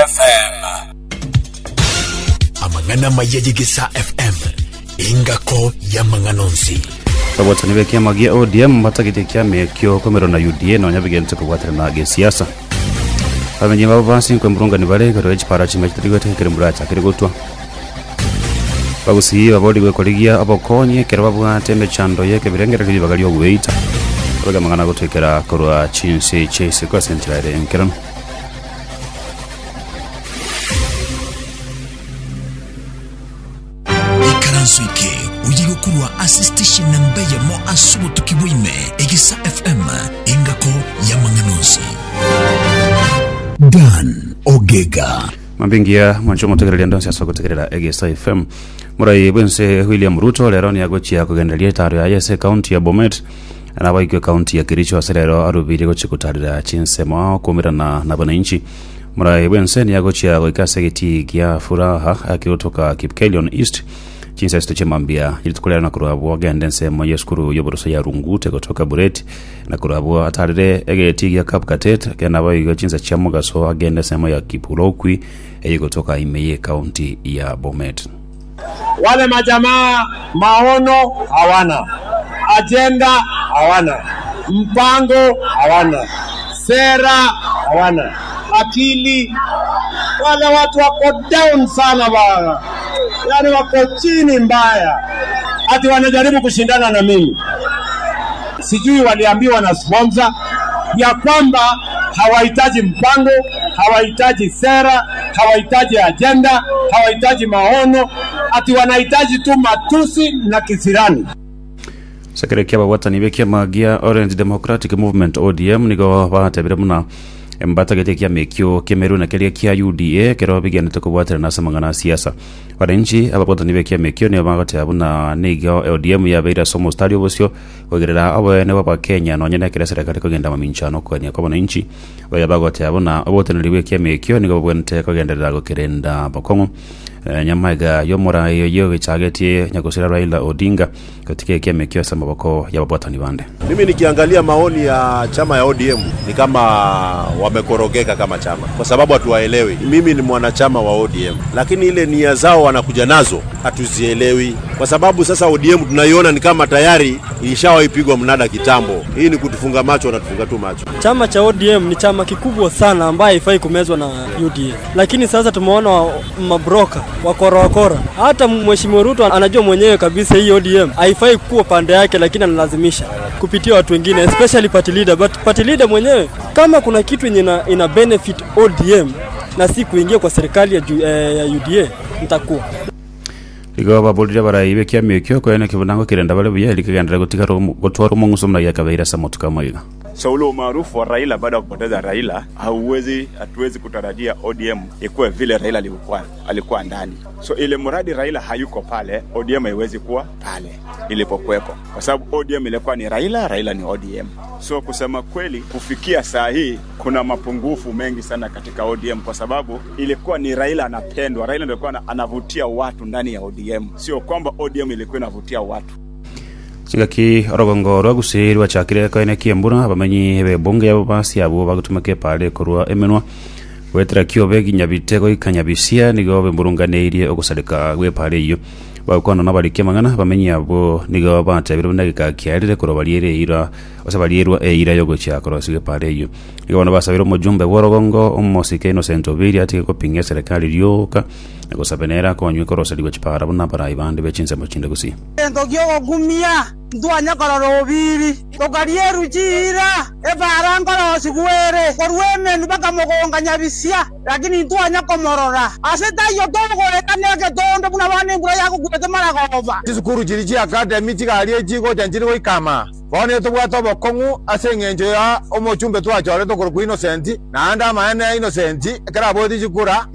fm amang'ana mayeyigisa fm ingako ya mang'anonsi bagwatani be kiama gia odm batagite kiama kio komero na uda nonya bigenete kugwatana na gisiasa bamenyi babo basi kwemburungani bare garo echipara chimwe chitarigwete kiri mbura chakiri gutwa bagusii babori gwekorigia abokonyi ekero babwate emechando yeke birengera kiri bagali ogweita bagamagana gutwikira korwa chinsi chase kwa sentirare enkerano ikaranso ike uyiga okurwa ase station namba yamo asubo tukibwime egisa fm ingako ya mang'anonsi dan ogega mambingia mwancho mutegereria ndonse asa gutegerera egesa fm murai bwense william ruto lero ni agochia kugenderia itaro ya yese kaunti ya bomet na baikwe kaunti ya kericho ase lero arubire gochikutarira chinsemo ao kumirana na bananchi murai bwense ni agochia goikase giti gia furaha akiutoka kipkelion east chinsa sito chemambia ilitukulera na kurabwa gende nsemo yeskuru yoboroso ya rungute kutoka bureti na kurabwa atarire egeti gia kapkatet kena baigo chinsa cha mugaso agende nsemo ya kipulokwi eyi kutoka imeye kaunti ya bomet wale majamaa maono hawana, ajenda hawana, mpango hawana, sera hawana, akili. Wale watu wako down sana bana, yani wako chini mbaya, ati wanajaribu kushindana na mimi. Sijui waliambiwa na sponsor ya kwamba hawahitaji mpango, hawahitaji sera, hawahitaji ajenda, hawahitaji maono, ati wanahitaji tu matusi na kisirani. sekerekia babwatani be kiama gia orange democratic movement odm nigo batebire muna mbatagete kiama ekio kemeru na keria kia uda kero bigenete kubwatira nase mang'ana siasa wananchi ababwatani be kiama ekio nio bagoteba buna nigo odm yabeire somo stari obosio kugerera abene baba kenya nonya nekere serikali kugenda maminchano kwenia kwa wananchi baya bagoteba buna oboteneri bwe kiama ekio nigo babwenete kugenderera gukirenda bakong'o Eh, nyamaiga yomorayo yo gichagetie nyagusira raila odinga katika kiama kio sa maboko ya babwatani bande Mimi nikiangalia maoni ya chama ya ODM ni kama wamekorogeka kama chama, kwa sababu hatuwaelewi. Mimi ni mwanachama wa ODM, lakini ile nia zao wanakuja nazo hatuzielewi, kwa sababu sasa ODM tunaiona ni kama tayari ilishawaipigwa mnada kitambo. Hii ni kutufunga macho, wanatufunga tu macho. Chama cha ODM ni chama kikubwa sana ambaye haifai kumezwa na UDA, lakini sasa tumeona wa- mabroka wakora wakora. Hata mheshimiwa Ruto anajua mwenyewe kabisa hii ODM haifai kuwa pande yake, lakini analazimisha kupitia watu wengine, especially party leader. But party leader mwenyewe kama kuna kitu yenye ina, ina benefit ODM na si kuingia kwa serikali ya, ju- eh, ya UDA nitakuwa igo babolire barai be kiama kio kwene kibunango kirenda bare buya likagendera gutika gutwara umong'uso muna yakabeira sa motuka maiga So ule umaarufu wa Raila baada ya kupoteza Raila, hauwezi hatuwezi kutarajia ODM ikuwe vile Raila alikuwa, alikuwa ndani. So ile mradi Raila hayuko pale, ODM haiwezi kuwa pale ilipokuwepo, kwa sababu ODM ilikuwa ni Raila, Raila ni ODM. So kusema kweli, kufikia saa hii kuna mapungufu mengi sana katika ODM, kwa sababu ilikuwa ni Raila anapendwa, Raila ndio alikuwa ana- anavutia watu ndani ya ODM, sio kwamba ODM ilikuwa inavutia watu. chingaki orogongo rwa gusiri rwachakire koine kiembura bamenyi bebunge abo basi abo bagutumake pare korwa emenwa gwetera kiobe ginya bitego ikanya bisia nigo bemburunganeirie ogusarika gwe pare iyo bakwano na bari kemangana bamenyi abo nigo batebire buna gikakiarire korwa bariere ira ose barierwa eira yogo chiakoro sige pare iyo nigo bana basabire omujumbe bworogongo omosike innocent obiri atige kopinga serikali rioka nagosabenera konywe koroseriwa chipara buna barai bande bechinsemo chinde gusi entoki okogumia ntwanya korora obiri tokarie ruchira ebara nkoro sikuere korwemenu baka mogonga nyabisia lakini ntwanya komorora ase tayo togoekaneke tondo buna bana embura yakukwete maragoba chisukuru chiri chi academy chikarie chigocha nchiri goikama bono tobwate obokong'u ase eng'encho ya omochumbe twachore tokoro kwa innocent naende amaene ya innocent ekero aboti chikura